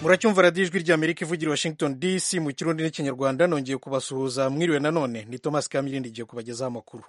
muracyumva radiyo ijwi ry'amerika ivugira i washington dc mu kirundi n'ikinyarwanda nongeye kubasuhuza mwiriwe nanone ni thomas kamirindi igiye kubagezaho amakuru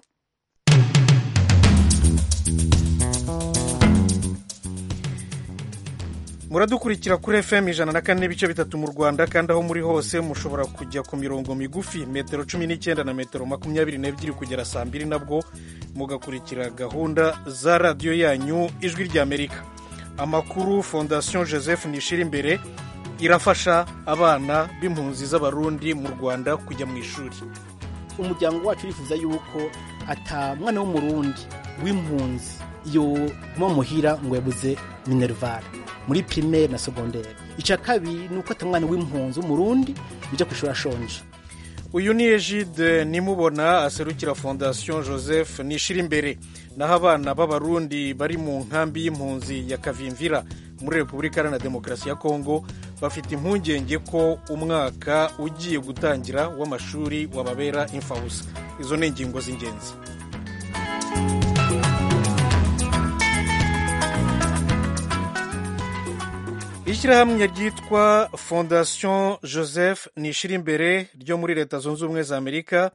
muradukurikira kuri fm ijana na kane n'ibice bitatu mu rwanda kandi aho muri hose mushobora kujya ku mirongo migufi metero cumi n'icyenda na metero makumyabiri n'ebyiri kugera saa mbiri nabwo mugakurikira gahunda za radiyo yanyu ijwi ry'amerika amakuru fondasiyo joseph nishira imbere irafasha abana b'impunzi z'abarundi mu rwanda kujya mu ishuri umuryango wacu urifuza yuko ata mwana w'umurundi w'impunzi yoguma muhira ngo yabuze minerivare muri primaire na secondaire icya kabiri ni uko ata mwana w'impunzi w'umurundi bijya ku ishuri ashonje uyu ni egide nimubona aserukira fondasiyo joseph nishira imbere naho abana b'abarundi bari mu nkambi y'impunzi ya kavimvira muri repubulika iharanira demokarasi ya kongo bafite impungenge ko umwaka ugiye gutangira w'amashuri wababera imfabusa izo ni ingingo z'ingenzi ishyirahamwe ryitwa fondasiyo joseph nishira imbere ryo muri leta zunze ubumwe za amerika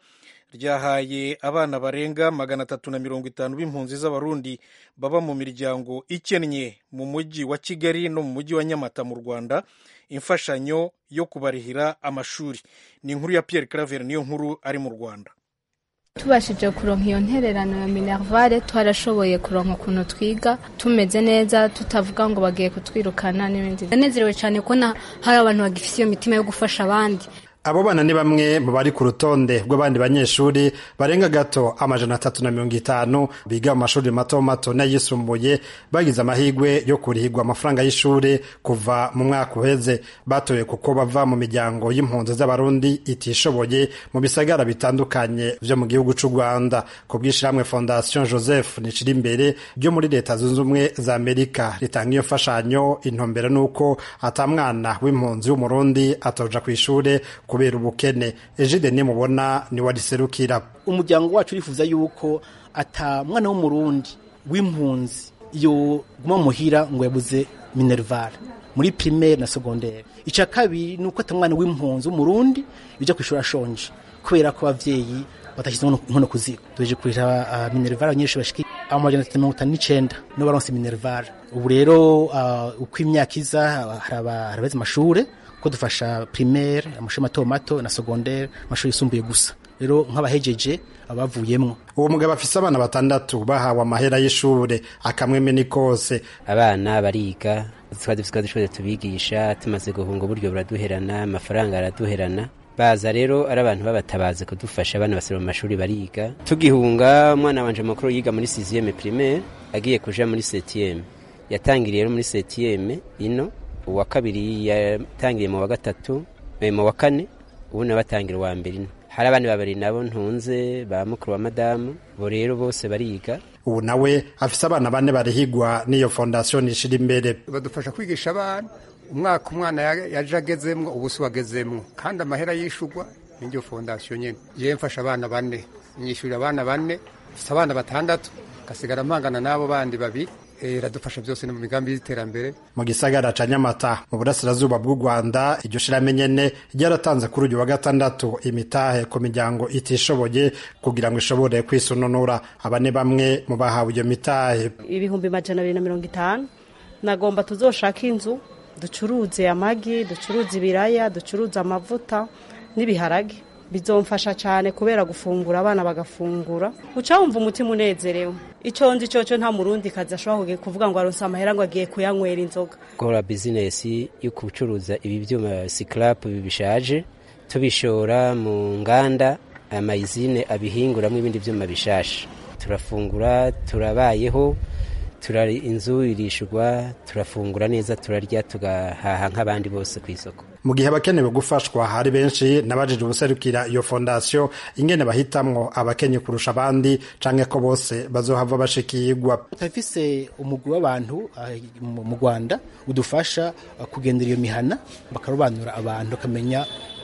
ryahaye abana barenga magana atatu na mirongo itanu b'impunzi z'abarundi baba mu miryango ikennye mu mujyi wa kigali no mu mujyi wa nyamata mu rwanda imfashanyo yo kubarihira amashuri ni inkuru ya pierre claver niyo nkuru ari mu rwanda tubashije kuronka iyo ntererano ya minervare twarashoboye kuronka ukuntu twiga tumeze neza tutavuga ngo bagiye kutwirukana n'ibindi ndanezerewe cyane kubona hari abantu bagifite iyo mitima yo gufasha abandi abo bana ni bamwe mu bari ku rutonde rw'abandi banyeshuri barenga gato amajana atatu na mirongo itanu biga mu mashuri mato mato n'ayisumbuye bagize amahirwe yo kurihirwa amafaranga y'ishuri kuva mu mwaka uheze batoye kuko bava mu miryango y'impunzi z'abarundi itishoboye mu bisagara bitandukanye vyo mu gihugu c'u rwanda ku bw'ishirahamwe fondation joseph nicira imbere ryo muri leta zunze ubumwe za amerika ritanga iyo mfashanyo intumbero n'uko ata mwana w'impunzi w'umurundi atoja kw'ishure kubera ubukene ejide nimubona ni wariserukira umuryango wacu urifuza yuko ata mwana w'umurundi w'impunzi yoguma muhira ngo yabuze minerivare muri primaire na secondaire icya kabiri ni uko ata mwana w'impunzi w'umurundi bijya ku ishuri ashonje kubera ko ababyeyi batashyize inkono ku ziko tuje kurira uh, minerivare abanyeshuri bashika amajana atatu mirongo itanu n'icenda nibo baronse minerivare ubu rero uh, uko imyaka iza harabeze amashure ko dufasha primaire amashuri mato mato na secondaire amashuri yisumbuye gusa rero nk'abahejeje abavuyemwo uwo mugabo afise abana batandatu bahawe amahera y'ishure akamweme ni kose abana bariga twari dufise dushobore tubigisha tumaze guhunga uburyo buraduherana amafaranga araduherana baza rero ari abantu babatabaze kudufasha abana basira mu mashuri bariga tugihunga umwana wanje makuru yiga muri sixième primaire agiye kuja muri septième yatangiriye rero muri septième ino uwa kabiri yatangiriye mu wa gatatu mu wa kane ubu nawe batangira uwa mbere ino hari abandi babiri nabo ntunze ba mukuru wa madamu bo rero bose bariga ubu nawe afise abana bane barihigwa n'iyo fondasiyo nishira imbere badufasha kwigisha abana umwaka umwana yaje agezemwo ubu si wagezemwo kandi amahera yishugwa n'iryo fondasiyo nyine yewe mfasha abana bane nyishyurira abana bane mfite abana batandatu gasigara mpangana n'abo bandi babiri iradufasha byose no mu migambi y'iterambere mu gisagara ca nyamata mu burasirazuba bw'u rwanda iryo shirame nyene ryaratanze kuri uyu wa gatandatu imitahe ku miryango itishoboye kugira ngo ishobore kwisununura aba ni bamwe mu bahawe iyo mitahe ibihumbi majana abiri na mirongo itanu nagomba tuzoshaka inzu ducuruze amagi ducuruze ibiraya ducuruze amavuta n'ibiharage bizomfasha cyane kubera gufungura abana bagafungura uca wumva umutima unezerewe icyo nzi cyo nta murundi kazi ashobora kuvuga ngo aronse amahera ngo agiye kuyanywera inzoga gukora bizinesi yo gucuruza ibi byuma sikarapu bishaje tubishora mu nganda amayizine abihinguramo ibindi byuma bishasha turafungura turabayeho turari inzu irishurwa turafungura neza turarya tugahaha nk'abandi bose ku isoko mu gihe abakenewe gufashwa hari benshi nabajije ubuserukira iyo fondasiyo ingene bahitamwo abakenye kurusha abandi canke ko bose bazohava bashikirwa turafise umugwi w'abantu mu rwanda udufasha kugendera iyo mihana bakarobanura abantu bakamenya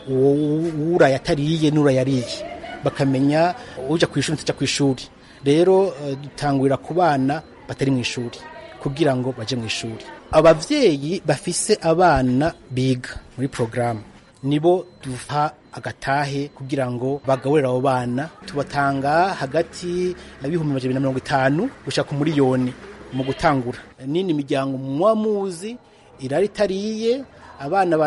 uraye atariye n'urayariye bakamenya uja ku ishuri n'utaja ku ishuri rero dutangurira ku bana batari mu ishuri kugira ngo baje mu ishuri abavyeyi bafise abana biga muri porogaramu nibo duha agatahe kugira ngo bagaburire abo bana tubatanga hagati y'ibihumbi amajana na mirongo itanu gushaka umuriyoni mu gutangura nini miryango muba muzi irari itariye abana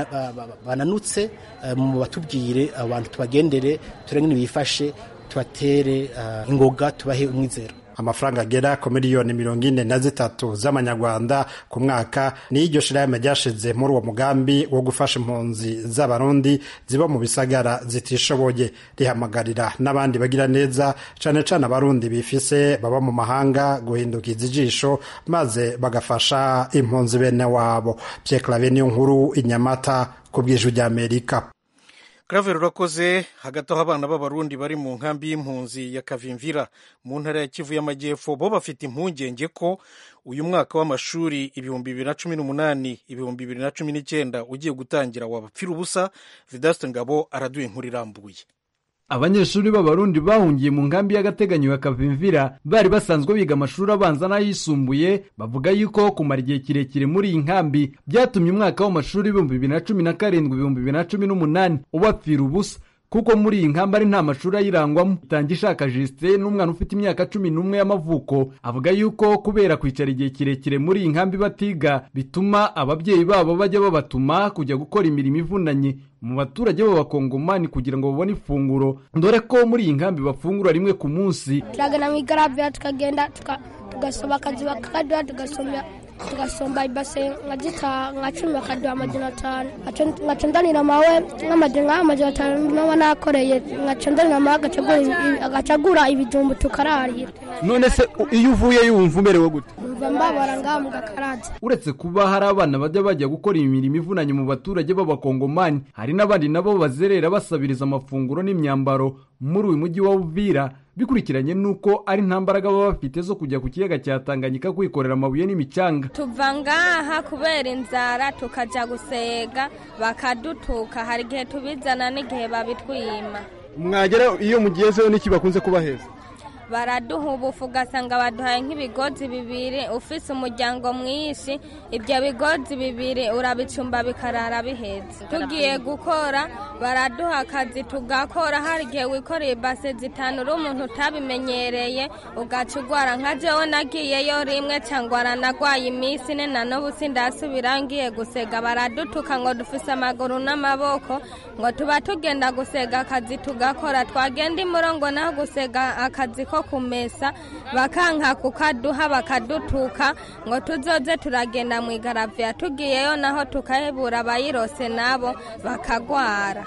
bananutse mu batubwire abantu tubagendere turenge bifashe tubatere ingoga tubahe umwizero amafaranga agera ku miliyoni mirongo ine na zitatu z'amanyarwanda ku mwaka niyo iryo shirahamwe ryashize muri uwo mugambi wo gufasha impunzi z'abarundi ziba mu bisagara zitishoboye rihamagarira n'abandi bagira neza cane cane abarundi bifise baba mu mahanga guhindukiza ijisho maze bagafasha impunzi bene wabo Pierre Claver niyo nkuru inyamata ku bw'ijwi ry'Amerika Claver urakoze hagati aho abana b'abarundi bari mu nkambi y'impunzi ya Kavimvira mu ntara ya Kivu y'Amajyepfo bo bafite impungenge ko uyu mwaka w'amashuri ibihumbi bibiri na cumi n'umunani ibihumbi bibiri na cumi n'icyenda ugiye gutangira wabapfira ubusa Vedaste Ngabo araduye inkuru irambuye abanyeshuri b'abarundi bahungiye mu nkambi y'agateganyo ya kavimvira bari basanzwe biga amashuri abanza n'ayisumbuye bavuga yuko kumara igihe kirekire muri iyi nkambi byatumye umwaka w'amashuri ibihumbi bibiri na cumi na karindwi ibihumbi bibiri na cumi n'umunani ubapfira ubusa kuko muri iyi nkambi ari nta mashuri ayirangwamo itanga ishaka jisite n'umwana ufite imyaka cumi n'umwe y'amavuko avuga yuko kubera kwicara igihe kirekire muri iyi nkambi batiga bituma ababyeyi babo bajya babatuma kujya gukora imirimo ivunanye mu baturage b'abakongomani kugira ngo babone ifunguro dore ko muri iyi nkambi bafungura rimwe ku munsi turagana mu igarabira tukagenda tugasoma akazi bakaduha tugasomya tugasomba ibase nka gita nka cumi bakaduha amajana atanu ngaca ndanira mawe nk'amajana atanu naba nakoreye ngaca ndanira mawe agacagura ibijumbu tukararira none se iyo uvuye yumva umerewe gute mva mbabara ngaha mu gakaraza uretse kuba hari abana bajya bajya gukora imirimo ivunanye mu baturage b'abakongomani hari n'abandi nabo bazerera basabiriza amafunguro n'imyambaro muri uyu mujyi wa Uvira bikurikiranye nuko ari nta mbaraga baba bafite zo kujya ku kiyaga cya Tanganyika kwikorera amabuye n'imicanga tuva ngaha kubera inzara tukajya gusega bakadutuka hari igihe tubizana n'igihe babitwima mwagera iyo mugiyezeho n'iki bakunze kubaheza baraduha ubufu ugasanga baduhaye nk'ibigozi bibiri ufise umuryango mwinshi ibyo bigozi bibiri urabicumba bikarara bihetse tugiye gukora baraduha akazi tugakora hari igihe wikoreye ibase zitanu uri umuntu utabimenyereye ugaca ugwara nka jewe nagiyeyo rimwe cyangwa aranagwaye iminsi ine na n'ubu sindasubira ngiye gusega baradutuka ngo dufise amaguru n'amaboko ngo tuba tugenda gusega akazi tugakora twagenda imurongo naho gusega akazi ko kumesa bakanka kukaduha bakadutuka ngo tuzoze turagenda mu igaraviya tugiyeyo naho tukahebura abayirose nabo bakagwara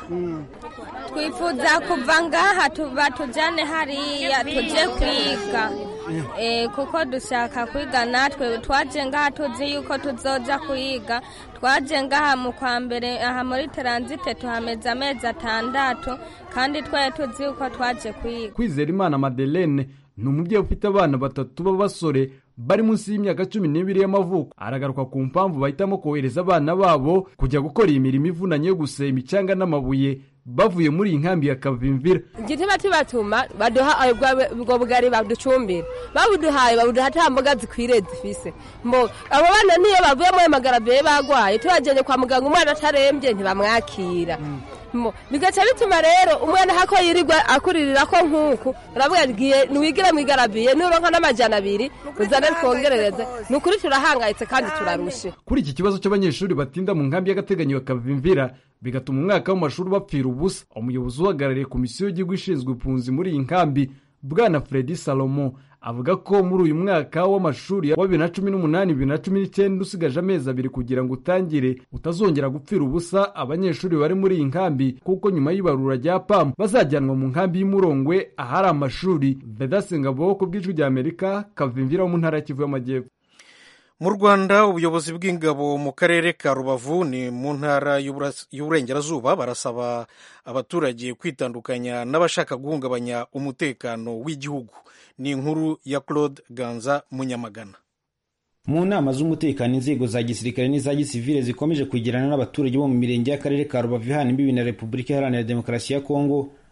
twifuza kuva ngaha batujyane hariya tujye kwiga kuko dushaka kwiga natwe twaje ngaha tuzi yuko tuzoja kwiga twaje ngaha mu kwa mbere aha muri taransite tuhameze amezi atandatu kandi twari tuzi yuko twaje kwiga kwizera imana madeleine ni umubyeyi ufite abana batatu b'abasore bari munsi y'imyaka cumi n'ibiri y'amavuko aragaruka ku mpamvu bahitamo kohereza abana babo kujya gukora iyi mirimo ivunanye yo guseba imicanga n'amabuye bavuye muri iyi nkambi ya kavimvira igituma tubatuma baduha ubwo bugari baducumbira babuduhaye babuduha nta mboga zikwiriye zifise abo bana niyo bavuye muri magaraviye bagwaye tubajyanye kwa muganga umwana atarembye ntibamwakira bigaca bituma rero umwana hako yirirwa akuririra ko nk'uku uravuga ngiye ntiwigire mu igaraviye nuronka n'amajana abiri uzane twongerereze ni ukuri turahangayitse kandi turarushe kuri iki kibazo cy'abanyeshuri batinda mu nkambi y'agateganyo ya kavimvira bigatuma umwaka w'amashuri bapfira ubusa umuyobozi uhagarariye komisiyo y'igihugu ishinzwe impunzi muri iyi nkambi bwana fredi salomo avuga ko muri uyu mwaka w'amashuri wa bibiri na cumi n'umunani bibiri na cumi n'icyenda usigaje amezi abiri kugira ngo utangire utazongera gupfira ubusa abanyeshuri bari muri iyi nkambi kuko nyuma y'ibarura rya pamu bazajyanwa mu nkambi y'umurongwe ahari amashuri vedasingabo ku bw'ijwi rya amerika kavimvira wo mu ntara ya kivu y'amajyepfo mu rwanda ubuyobozi bw'ingabo mu karere ka rubavu ni mu ntara y'uburengerazuba barasaba abaturage kwitandukanya n'abashaka guhungabanya umutekano w'igihugu ni inkuru ya claude ganza munyamagana mu nama z'umutekano inzego za gisirikare n'iza gisivile zikomeje kwegerana n'abaturage bo mu mirenge y'akarere ka rubavu ihana imbibi na repubulika iharanira demokarasi ya kongo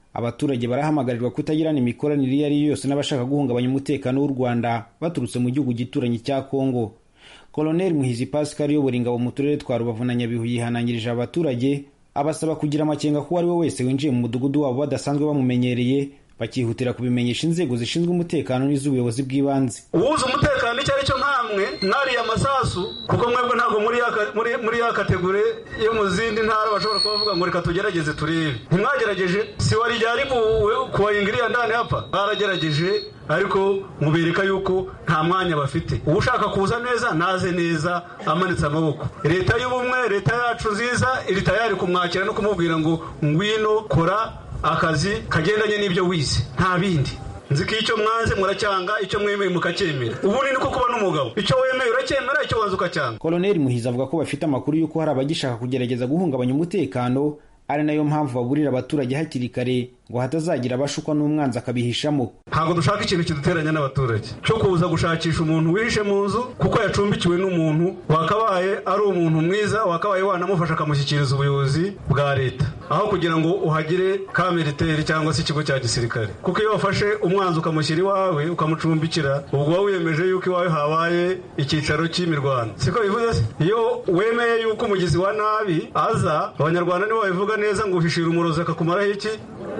abaturage barahamagarirwa kutagirana imikoranire iyo ari yo yose n'abashaka guhungabanya umutekano w'u rwanda baturutse mu gihugu gituranyi cya kongo koloneli muhizi pascal uyobora ingabo mu turere twa rubavu na nyabihu yihanangirije abaturage abasaba kugira amakenga ko uwo ari we wese winjiye mu mudugudu wabo badasanzwe bamumenyereye bakihutira kubimenyesha inzego zishinzwe umutekano n'iz'ubuyobozi bw'ibanze uwuzi umutekano icyo ari cyo nkamwe mwariye amasasu kuko mwebwe ntabwo muri ya ka- muri- muri ya kategori yo mu zindi ntara bashobora kuba bavuga ngo reka tugerageze turebe ntimwagerageje si wari ryari kubayinga iriya ndani hapa baragerageje ariko mubereka yuko nta mwanya bafite ushaka kuza neza naze neza amanitse amaboko leta y'ubumwe leta yacu nziza iri tayari kumwakira no kumubwira ngo ngwino kora akazi kagendanye n'ibyo wize nta bindi nzi ko icyo mwanze muracyanga icyo mwemeye mukacyemera ubundi niko kuba n'umugabo icyo wemeye uracyemera icyo wanze ukacyanga koloneli muhizi avuga ko bafite amakuru y'uko hari abagishaka kugerageza guhungabanya umutekano ari nayo mpamvu baburira abaturage hakiri kare ngo hatazagira abashukwa n'umwanzi akabihishamo ntabwo dushaka ikintu kiduteranya n'abaturage cyo kuza gushakisha umuntu wihishe mu nzu kuko yacumbikiwe n'umuntu wakabaye ari umuntu mwiza wakabaye wanamufasha akamushyikiriza ubuyobozi bwa leta aho kugira ngo uhagire ka militeri cyangwa se ikigo cya gisirikare kuko iyo wafashe umwanzi ukamushyira iwawe ukamucumbikira ubwo uba wiyemeje yuko iwawe habaye icyicaro cy'imirwano siko bivuze se iyo wemeye yuko umugizi wa nabi aza abanyarwanda nibo babivuga neza ngo uhishira umurozi akakumaraho iki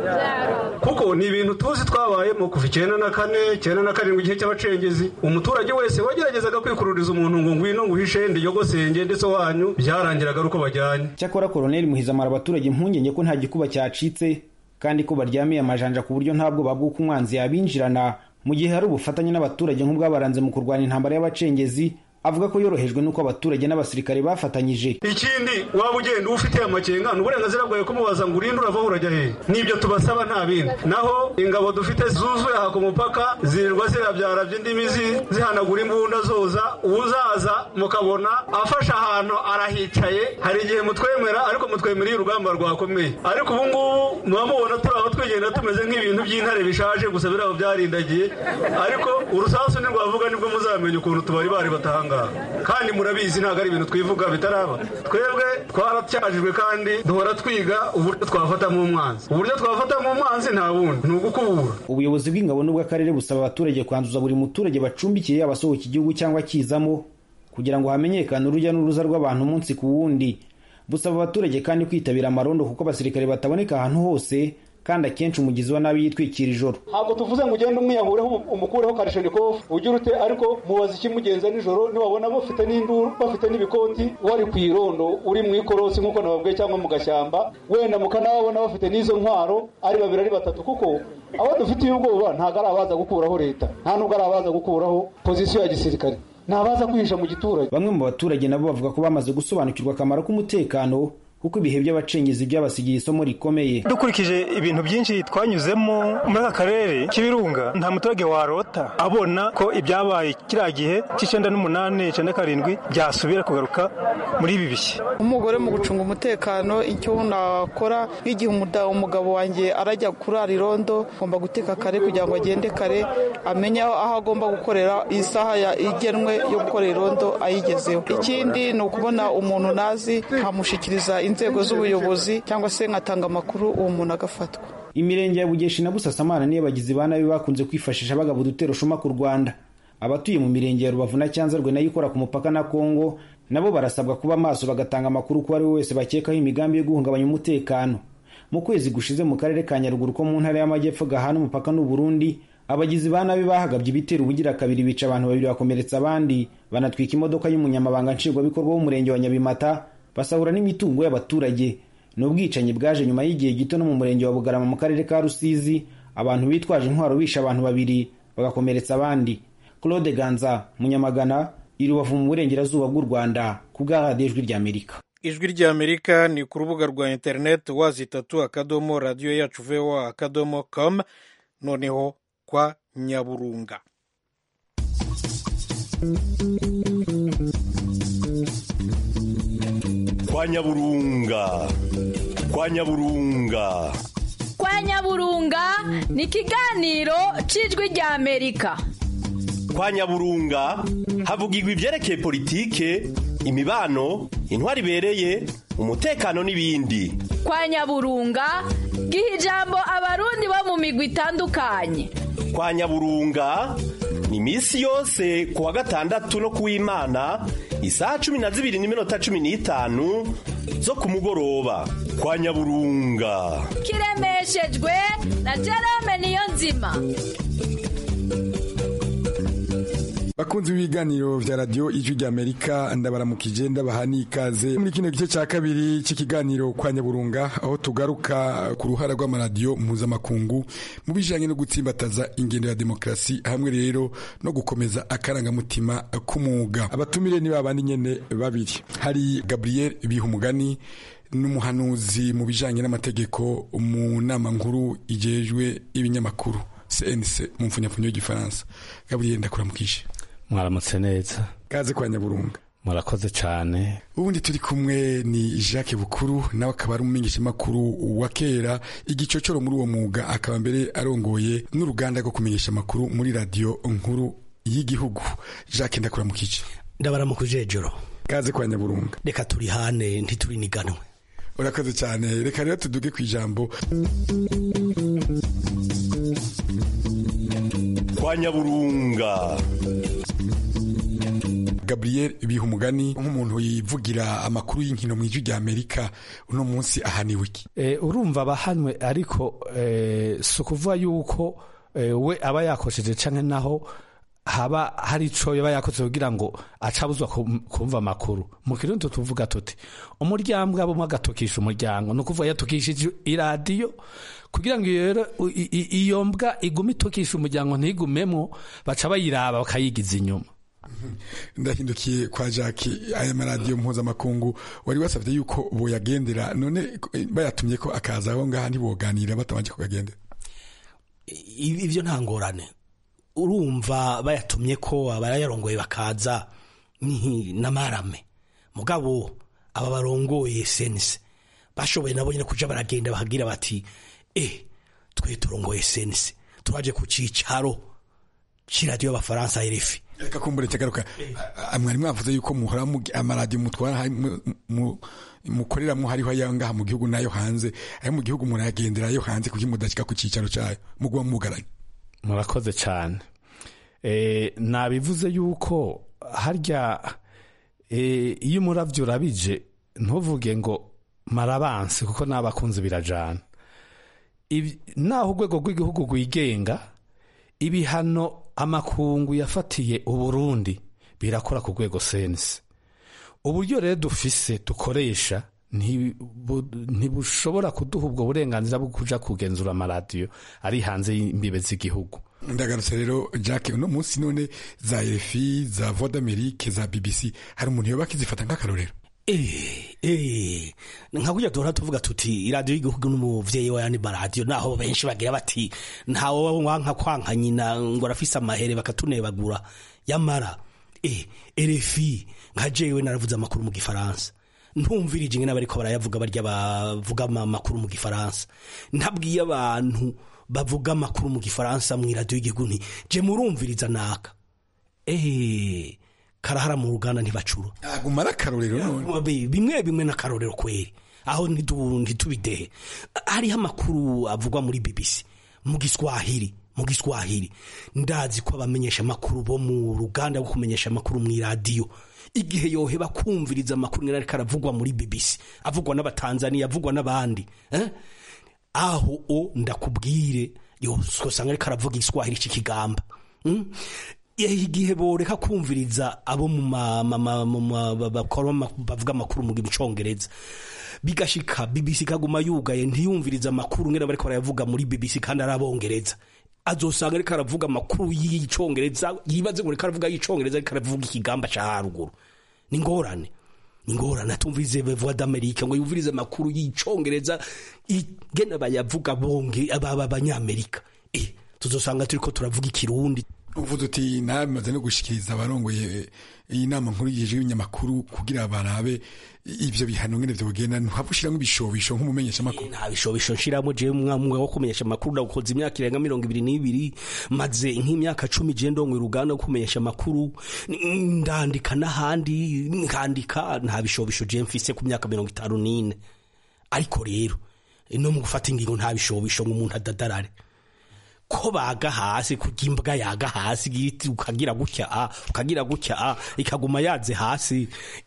kuko ni ibintu tuzi twabayemo kuva icyenda na kane icyenda na karindwi igihe cy'abacengezi umuturage wese wageragezaga kwikururiza umuntu ngo ngwino nguhishe ndiyogosenge ndetse wanyu byarangiraga ari uko bajyanye cyakora koloneli muhizi amara abaturage impungenge ko nta gikuba cyacitse kandi ko baryamiye amajanja ku buryo ntabwo babwuka umwanzi yabinjirana mu gihe hari ubufatanye n'abaturage nk'ubwabaranze mu kurwanya intambara y'abacengezi avuga ko yorohejwe n'uko abaturage n'abasirikare bafatanyije ikindi waba ugenda uba ufite amakenga ni uburenganzira bwawe kumubaza ngo urinde uravaho urajya hehe nibyo tubasaba nta bindi naho ingabo dufite zuzuye aha ku mupaka zirirwa zirabyarabya indimi zi- zihanagura imbunda zoza uzaza mukabona afashe ahantu arahicaye hari igihe mutwemera ariko mutwemereye urugamba rwakomeye ariko ubu ngubu muba mubona turi aho twigenda tumeze nk'ibintu by'intare bishaje gusa biri aho byarindagiye ariko urusasu ntirwavuga nibwo muzamenya ukuntu tubari bari batanga kandi murabizi ntabwo ari ibintu twivuga bitaraba twebwe twaracyajijwe kandi duhora twiga uburyo twafatamo umwanzi uburyo twafatamo umwanzi nta bundi ni ugukubura ubuyobozi bw'ingabo n'ubw'akarere busaba abaturage kwanduza buri muturage bacumbikiye yaba asohoka igihugu cyangwa akizamo kugira ngo hamenyekane urujya n'uruza rw'abantu umunsi ku wundi busaba abaturage kandi kwitabira amarondo kuko abasirikare bataboneka ahantu hose kandi akenshi umugizi wa nabi yitwikira ijoro ntabwo tuvuze ngo ugende umwiyahureho umukureho karishenikovu ugire ute ariko mubaza ikimugenza nijoro niwabona bafite n'induru bafite n'ibikoti wari ku irondo uri mu ikorosi nk'uko nababwiye cyangwa mu gashyamba wenda mukanababona bafite n'izo ntwaro ari babiri ari batatu kuko abo dufitiye ubwoba ntabwo ari abaza gukuraho leta nta nubwo ari abaza gukuraho pozisiyo ya gisirikare ni abaza kwihisha mu giturage bamwe mu baturage nabo bavuga ko bamaze gusobanukirwa akamaro k'umutekano kuko ibihe by'abacengezi byabasigiye isomo rikomeye dukurikije ibintu byinshi twanyuzemo muri aka karere k'ibirunga nta muturage warota abona ko ibyabaye kiriya gihe cy'icyenda n'umunani icyenda karindwi byasubira kugaruka muri ibi bihe umugore mu gucunga umutekano icyo nakora nk'igihe umuda- umugabo wanjye arajya kurara irondo agomba guteka kare kugira ngo agende kare amenye aho aho agomba gukorera isaha ya- igenwe yo gukorera irondo ayigezeho ikindi ni ukubona umuntu nazi nkamushyikiriza inzego z'ubuyobozi cyangwa se nkatanga amakuru uwo muntu agafatwa imirenge ya bugeshi na busasamana niyo abagizi ba nabi bakunze kwifashisha bagaba udutero shuma ku rwanda abatuye mu mirenge ya rubavu na cyanzarwe nayo ikora ku mupaka na kongo nabo barasabwa kuba maso bagatanga amakuru ku ari we wese bakekaho imigambi yo guhungabanya umutekano mu kwezi gushize mu karere ka nyaruguru ko mu ntara y'amajyepfo gahana umupaka n'u Burundi abagizi ba nabi bahagabye ibitero ubugira kabiri bica abantu babiri bakomeretsa abandi banatwika imodoka y'umunyamabanga nshingwabikorwa w'umurenge wa nyabimata basahura n'imitungo y'abaturage ni ubwicanyi bwaje nyuma y'igihe gito no mu murenge wa bugarama mu karere ka rusizi abantu bitwaje intwaro bishe abantu babiri bagakomeretsa abandi claude ganza munyamagana i rubavu mu burengerazuba bw'u rwanda ku bwa radiyo ijwi ry'amerika ijwi ry'amerika ni ku rubuga rwa interineti wazi itatu akadomo radiyo yacu voa akadomo com noneho kwa nyaburunga kwa nyaburunga kwa nyaburunga kwa nyaburunga ni ikiganiro cy'ijwi ry'amerika kwa nyaburunga havugirwa ibyerekeye politike imibano intwari ibereye umutekano n'ibindi kwa nyaburunga giha ijambo abarundi bo mu migwi itandukanye kwa nyaburunga ni iminsi yose ku wa gatandatu no ku w'imana isaha cumi na zibiri n'iminota cumi n'itanu zo ku mugoroba kwa nyaburunga kiremeshejwe na jerome niyo nzima bakunzi b'ibiganiro vya radio ijwi ry'amerika ndabaramukije ndabaha n'ikaze muri kino gice ca kabiri c'ikiganiro kwa nyaburunga aho tugaruka ku ruhara rw'amaradiyo mpuzamakungu mu bijanye no gutsimbataza ingendo ya demokarasi hamwe rero no gukomeza akarangamutima k'umwuga abatumire ni babandi nyene babiri hari gabriel bihumugani n'umuhanuzi mu bijanye n'amategeko mu nama nkuru ijejwe ibinyamakuru cnc mu mfunyapfunyo y'igifaransa gabriel ndakuramukije mwaramutse neza kaze kwa nyaburunga murakoze cyane ubundi turi kumwe ni jacques bukuru nawe akaba ari umumenyeshamakuru wa kera igicocoro muri uwo mwuga akaba mbere arongoye n'uruganda rwo kumenyesha amakuru muri radiyo nkuru y'igihugu jacques ndakuramukije ndabaramukuje joro kaze kwa nyaburunga reka turi hane ntituriganiwe urakoze cyane reka rero tuduge ku ijambo kwa nyaburunga gabriel bihumugani nk'umuntu yivugira amakuru y'inkino mu ijwi rya amerika uno munsi ahaniwe iki urumva abahanwe ariko si ukuvuga yuko we aba yakosheje cyangwa naho haba hari ico yaba yakoze kugira ngo acabuzwa kumva amakuru mu kirundi tuvuga tuti umuryango abumwe agatokisha umuryango ni ukuvuga yatukishije iradiyo kugira ngo rero iyo mbwa igume itokisha umuryango ntigumemo baca bayiraba bakayigiza inyuma ndahindukiye kwa jacques aya maradiyo mpuzamakungu wari wasabye yuko boyagendera none bayatumye ko akaza aho ngaha ntiboganira batabanje kuyagendera ibyo nta ngorane urumva bayatumye ko abayarongoye bakaza ni n'amarame mugabo aba barongoye sense bashoboye nabo nyine kuja baragenda bahagira bati e twe turongoye sense turaje ku cicaro c'iradiyo y'abafaransa RFI reka kumbure cyagaruka mwari mwavuze yuko muhora amaradiyo mutwara mukoreramo hariho ayo ngaha mu gihugu n'ayo hanze ayo mu gihugu murayagendera ayo hanze kuko mudashyika ku cyicaro cyayo muguba mugaranye murakoze cyane nabivuze yuko harya iyo umurabyo urabije ntuvuge ngo marabansi kuko n'abakunzi birajana naho urwego rw'igihugu rwigenga ibihano amakungu yafatiye uburundi birakora ku rwego sense uburyo rero dufise dukoresha ntibushobora kuduha ubwo burenganzira bwo kuja kugenzura amaradiyo ari hanze y'imbibe z'igihugu ndagarutse rero jacques uno munsi none za RFI za voix d'amerique za bbc hari umuntu yoba akizifata nk'akarorero nka kurya duhora tuvuga tuti iradiyo y'igihugu n'umuvyeyi wa yandi maradiyo naho benshi bagira bati ntawe wanka kwanka nyina ngo arafise amahere bakatunebagura yamara RFI nka jewe naravuze amakuru mu gifaransa ntumvirije ingene bariko barayavuga barya bavuga amakuru mu gifaransa ntabwiye abantu bavuga amakuru mu gifaransa mu iradiyo y'igihugu nti je murumviriza naka eee karahara mu ruganda ntibacura aguma ari akarorero none bimwe bimwe n'akarorero kweri aho ntitubidehe hariho amakuru avugwa muri bbc mu giswahili mu giswahili ndazi ko abamenyesha amakuru bo mu ruganda rwo kumenyesha amakuru mu iradiyo igihe yoheba kumviriza amakuru ngena ariko aravugwa muri bbc avugwa n'abatanzaniya avugwa n'abandi eh? aho o ndakubwire yosanga ariko aravuga igiswahili c'ikigamba mm? igihe boreka kumviriza abo bavuga amakuru mu gicongereza bigashika bbc kaguma yugaye ntiyumviriza amakuru ngena bariko barayavuga muri bbc kandi ari abongereza azosanga ariko aravuga amakuru y'icongereza yibaze ngo ariko aravuga y'icongereza ariko aravuga ikigamba ca haruguru ni ingorane ni ingorane atumvirize voix d'amerique ngo yumvirize amakuru y'icongereza igena bayavuga bonge aba abanyamerika eh tuzosanga turiko turavuga ikirundi uvuze uti namaze no gushikiriza abarongoye iyi nama nkuru yije y'ibinyamakuru kugira barabe ivyo bihano ngene vyogenda ntuhava ushiramwo ibishobisho nk'umumenyesha makuru nta bishobisho nshiramo je mwamwe wo kumenyesha amakuru ndagukoze imyaka irenga mirongo ibiri n'ibiri maze nk'imyaka cumi je ndonwe uruganda wo kumenyesha amakuru ndandika n'ahandi nkandika nta bishobisho je mfise ku myaka mirongo itanu n'ine ariko rero no mu gufata ingingo nta bishobisho ngo umuntu adadarare ko baga hasi kurya imbwa yaga hasi igiti ukagira gutya a ukagira gutya a ikaguma yaze hasi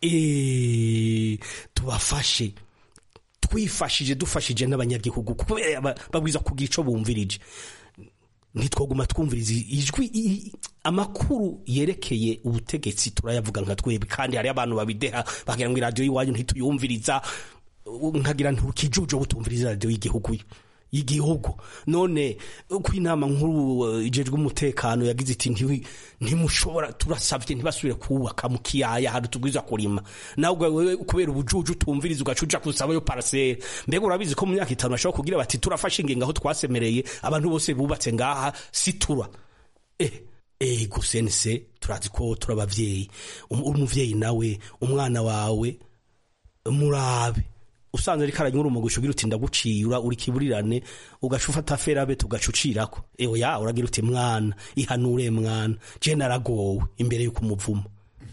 eh, tubafashe twifashije dufashije n'abanyagihugu kubera ba- babwiza kugira ico bumvirije ntitwoguma twumviriza ijwi i- amakuru yerekeye ubutegetsi turayavuga nka twebwe kandi hari abantu babideha bagira ngo iradiyo y'iwanyu ntituyumviriza u- nkagira ntukijujo butumviriza iradiyo y'igihugu y'igihugu none uko inama nkuru eh, ijejwe umutekano yagize iti "Ntiwi- ntimushobora turasavye ntibasubire kubaka mu kiyaya hari tubwiza kurima nawe ubwo wewe kubera ubujuju utumviriza ugacuja kusabayo parasere mbega urabizi ko mu myaka itanu bashobora kugira bati turafashe ingingo aho twasemereye abantu bose bubatse ngaha situra eh eh gusense turazi ko turi abavyeyi Um- umuvyeyi nawe umwana wawe murabe usanze ariko aranyura umugisha ugira uti ndagucira uri kiburirane ugaca ufata ferabe tugacucirako ewe ya uragira uti mwana ihanure mwana je naragowe imbere y'uko umuvuma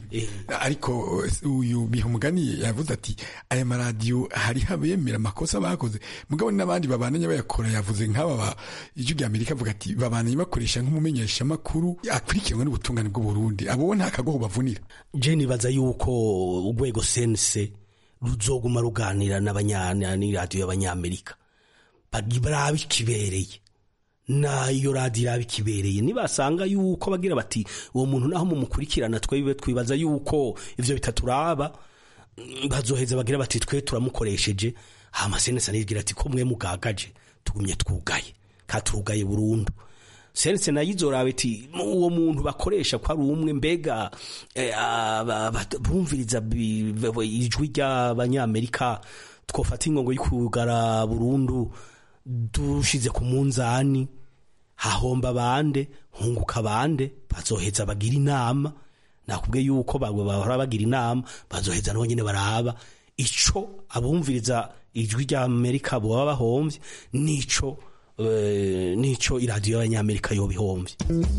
ariko uyu bihumugani yavuze ati aya maradiyo hariho abemera amakosa bakoze mugabo n'abandi babananye bayakora yavuze nk'aba ba ijwi rya amerika avuga ati babananye bakoresha nk'umumenyeshamakuru akurikiranwe n'ubutungane bw'uburundi abo nta kagoho bavunira je nibaza yuko urwego sense ruzoguma ruganira n'abanyana n'iradiyo y'abanyamerika barabe ikibereye nayo radiyo iraba ikibereye nibasanga yuko bagira bati uwo muntu naho mumukurikirana twebwe twibaza yuko ivyo bitaturaba mm, bazoheza bagira bati twe turamukoresheje hama senese anigira ati ko mwe mugagaje tugumye twugaye katurugaye burundu sense nayo izoraba iti uwo muntu bakoresha ko ari umwe mbega eh, aba- aba- bumviriza bi- bi- ijwi ry'abanyamerika twofata ingongo y'ukugara burundu dushize ku munzani hahomba bande hunguka bande bazoheza bagira inama nakubwiye yuko babo bahora bagira inama bazoheza nabo nyene baraba ico abumviriza ijwi rya amerika boba bahomvye nico eh, nico iradiyo y'abanyamerika yoba ihomvye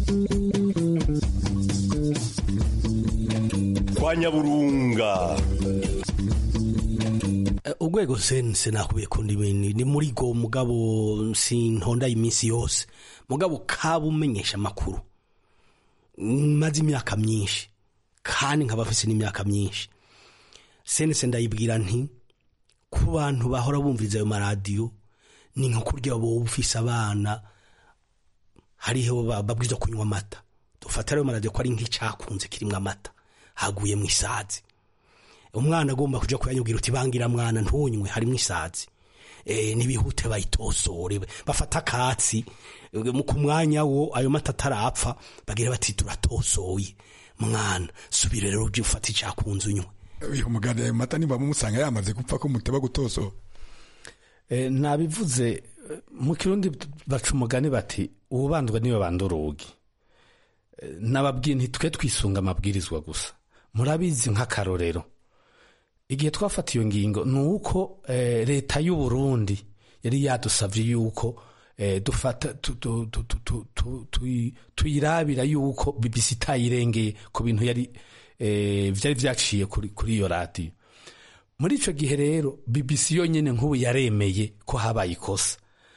kwa nyaburunga Eh, urwego sense nakubiye kundi ibintu ni muri go mugabo sintonda iminsi yose mugabo kaba umenyesha amakuru maze imyaka myinshi kandi nkaba mfise n'imyaka myinshi sense ndayibwira nti ku bantu bahora bumviriza ayo maradiyo ni nka kurya wowe ufise abana hariho ba- babwirizwa kunywa amata dufata ayo maradiyo ko ari nk'icakunze kirimwo amata haguye mu isazi umwana agomba kuja kuyanyubwira uti bangira mwana ntunywe harimwo isazi e, nibihute bayitosore bafata akatsi eh, mu ku mwanya wo ayo mata atarapfa bagira bati turatosoye mwana subire rero uje ufata icakunze unywe bihumugani ayo mata niba mumusanga yamaze gupfa ko muteba gutoso Eh, nabivuze eh, mu kirundi baca umugani bati uwubandwa niwe banda urugi Eh, nababwiye ntitwe twisunga amabwirizwa gusa murabizi nk'akarorero igihe twafata iyo ngingo ni uko eh, leta y'u Burundi yari yadusavye yuko eh, dufata tu- tu- tu- tu- tu- tu- tuyi- tuyirabira yuko BBC itayirengeye ku bintu yari eh, vyari vyaciye kuri kuri iyo radiyo muri ico gihe rero BBC yonyene nk'ubu yaremeye ko habaye ikosa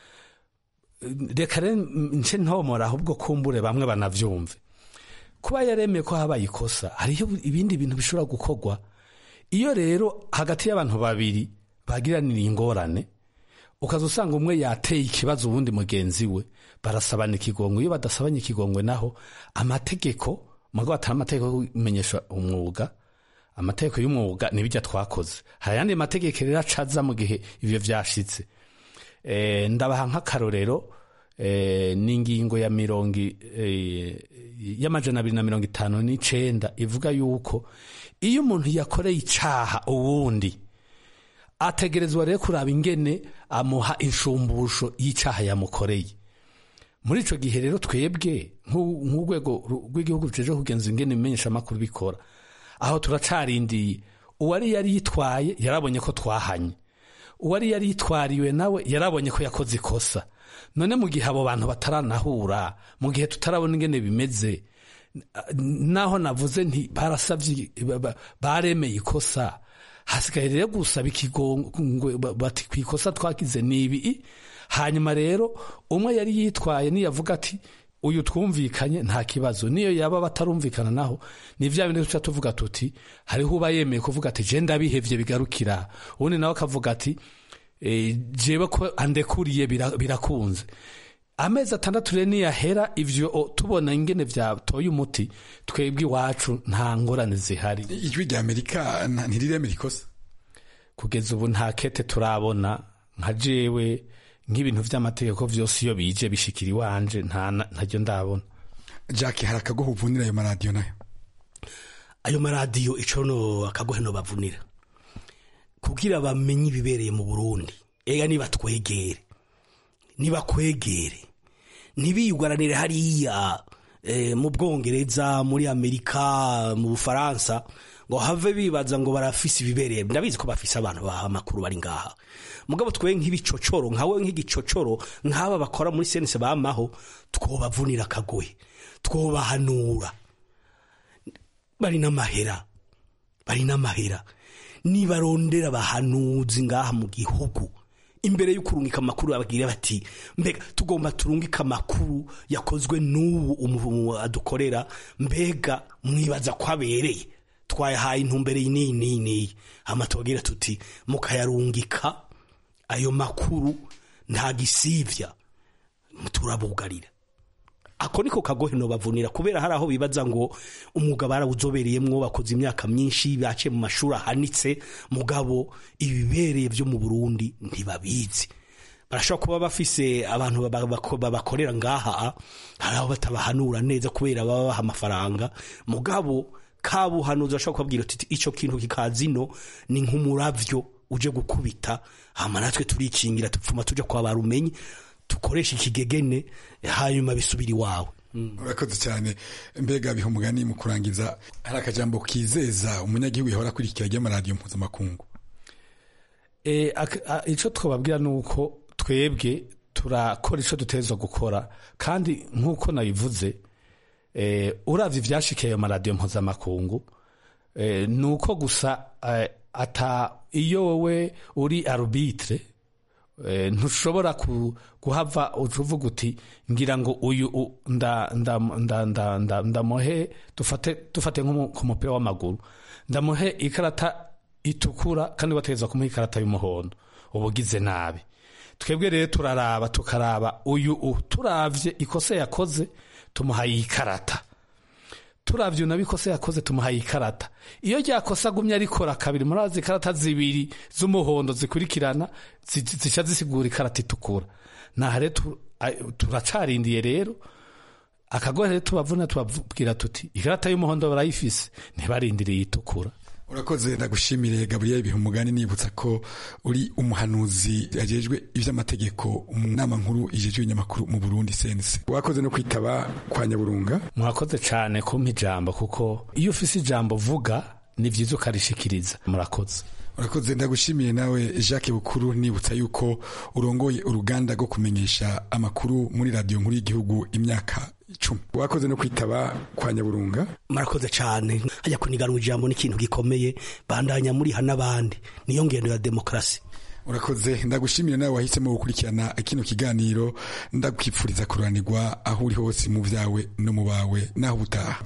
reka rero nce ntomora ahubwo kumbure bamwe banavyumve kuba yaremeye ko habaye ikosa hariho ibindi bintu bishobora gukorwa iyo rero hagati y'abantu babiri bagiranira ingorane ukaza usanga umwe yateye ikibazo uwundi mugenzi we barasabana ikigongwe iyo badasabanye ikigongwe naho amategeko mugabo atari amategeko yo kumenyesha umwuga amategeko y'umwuga nibijya twakoze hari ayandi mategeko rero acaza mu gihe ivyo vyashitse e, ndabaha nk'akarorero e, n'ingingo ya mirongo i- e, y'amajana abiri na mirongo itanu n'icenda ivuga yuko iyo umuntu yakoreye icaha uwundi ategerezwa rero kuraba ingene amuha inshumbusho y'icaha yamukoreye muri ico gihe rero twebwe nk'u- nk'urwego ru- rw'igihugu rujeje kugenza ingene imenyesha amakuru bikora aho turacarindiye uwari yari yitwaye yarabonye ko twahanye uwari yari yitwariwe nawe yarabonye ko yakoze ikosa none mu gihe abo bantu bataranahura mu gihe tutarabona ingene bimeze naho navuze nti barasabye ba- ba- baremeye ikosa hasigaye rero gusaba ikigongwe bati ku ikosa twagize ni ibi hanyuma rero umwe yari yitwaye niyavuga ati uyu twumvikanye nta kibazo niyo yaba batarumvikana naho ni vya bindi tuca tuvuga tuti hariho uba yemeye kuvuga ati je ndabihevye bigarukira ubundi nawe akavuga ati e, jewe ko andekuriye bira- birakunze amezi atandatu rero niyahera ivyo o, tubona ingene vyatoye umuti twebwe iwacu nta ngorane zihari ijwi rya amerika nta- ntiriremera ikosa kugeza ubu nta kete turabona nka jewe nk'ibintu vy'amategeko vyose iyo bije bishikira iwanje nta ntaryo ndabona jack hari akagoho uvunira ayo maradiyo nayo ayo maradiyo ico no akagohe no bavunira kugira bamenye ibibereye mu Burundi ega niba twegere niba kwegere ntibiyugaranire hariya eh, mu Bwongereza muri Amerika mu Bufaransa ngo have bibaza ngo barafise ibibereye ndabizi ko bafise abantu baha amakuru bari ngaha mugabo twe nk'ibicocoro nkawe nk'igicocoro nk'aba bakora muri senese bamaho twobavunira akagohe twobahanura bari n'amahera bari n'amahera nibarondera abahanuzi ngaha mu gihugu imbere yo kurungika amakuru babwire bati mbega tugomba turungika amakuru yakozwe n'ubu umuvumo adukorera mbega mwibaza ko abereye twayahaye intumbere iyi n'iyi n'iyi n'iyi hama tubabwira tuti mukayarungika ayo makuru nta gisivya turabugarira ako niko kagohe no bavunira kubera hari aho bibaza ngo umwuga barawuzobereyemwo bakoze imyaka myinshi baciye mu mashuri ahanitse mugabo ibibereye vyo mu Burundi ntibabizi barashobora kuba bafise abantu baba- bako- babakorera ngaha hari aho batabahanura neza kubera baba baha amafaranga mugabo kabuhanuzi bashobora kubabwira uti ico kintu kikazino ni nk'umuravyo uje gukubita hama natwe turikingira tupfuma tuja kwa barumenyi tukoresha ikigegene hanyuma bisubira iwawe urakoze cyane mbega biha umugani mu kurangiza hari akajambo kizeza umunyagihugu yahora akurikira ry'amaradiyo mpuzamakungu E, ak- a- ico twababwira nuko twebwe turakora ico dutegerezwa gukora kandi nk'uko nabivuze e, uravye ivyashikiye ayo maradiyo mpuzamakungu e, nuko gusa e, ata iyo wowe uri arbitre e, ntushobora ku, guhava uvuga uti ngira ngo uyu u- nda nda nda nda nda ndamuhe dufate dufate nko mu- ku mupira w'amaguru ndamuhe ikarata itukura kandi bategeza kumuha ikarata y'umuhondo uba ugize nabi twebwe rero turaraba tukaraba uyu u turavye ikosa yakoze tumuhaye ikarata turavye nabi ikosa yakoze tumuhaye ikarata iyo ryakosa agumye arikora kabiri murazi ikarata zibiri z'umuhondo zikurikirana zi- zica zisigura ikarata itukura naha rero tu- a- turacarindiye rero akagohe rero tubavuna tubabwira tuti ikarata y'umuhondo barayifise ntibarindiriye itukura urakoze ndagushimire gaburiyeli biha umugani nibutsa ko uri umuhanuzi yajejwe ivy'amategeko mu nama nkuru ijejwe ibinyamakuru mu burundi sense wakoze no kwitaba kwa nyaburunga murakoze cyane kumpa ijambo kuko iyo ufise ijambo vuga ni vyiza ukarishikiriza murakoze urakoze ndagushimiye nawe jacques bukuru nibutsa yuko urongoye uruganda rwo kumenyesha amakuru muri radiyo nkuru y'igihugu imyaka icumi wakoze no kwitaba kwa nyaburunga murakoze cyane hajya kuniganwa ijambo n'ikintu gikomeye bandanya muriha n'abandi niyo ngendo ya demokarasi urakoze ndagushimira nawe wahisemo gukurikirana kino kiganiro ndakwipfuriza kuranirwa aho uri hose mu byawe no mu bawe naho ubutaha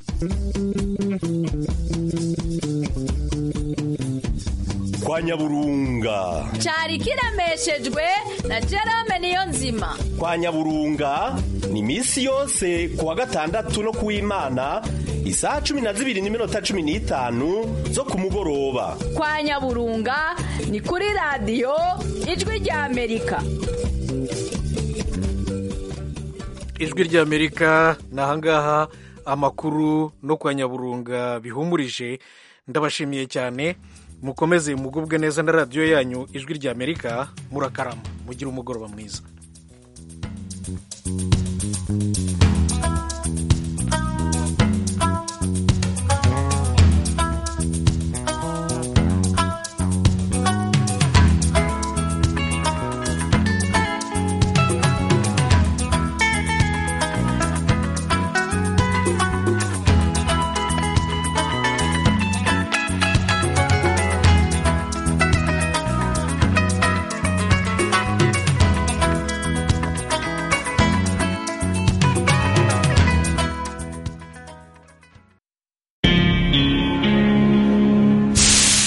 kwa nyaburunga cyari kiremeshejwe na Jerome niyo nzima kwa nyaburunga ni misi yose ku wa gatandatu no kuw'imana isaha cumi na zibiri n'iminota cumi n'itanu zo ku mugoroba kwa nyaburunga ni kuri radiyo ijwi rya amerika ijwi ry'amerika ni ahangaha amakuru no kwa nyaburunga bihumurije ndabashimiye cyane mukomeze mugubwe neza na radiyo yanyu ijwi ry'amerika murakarama mugire umugoroba mwiza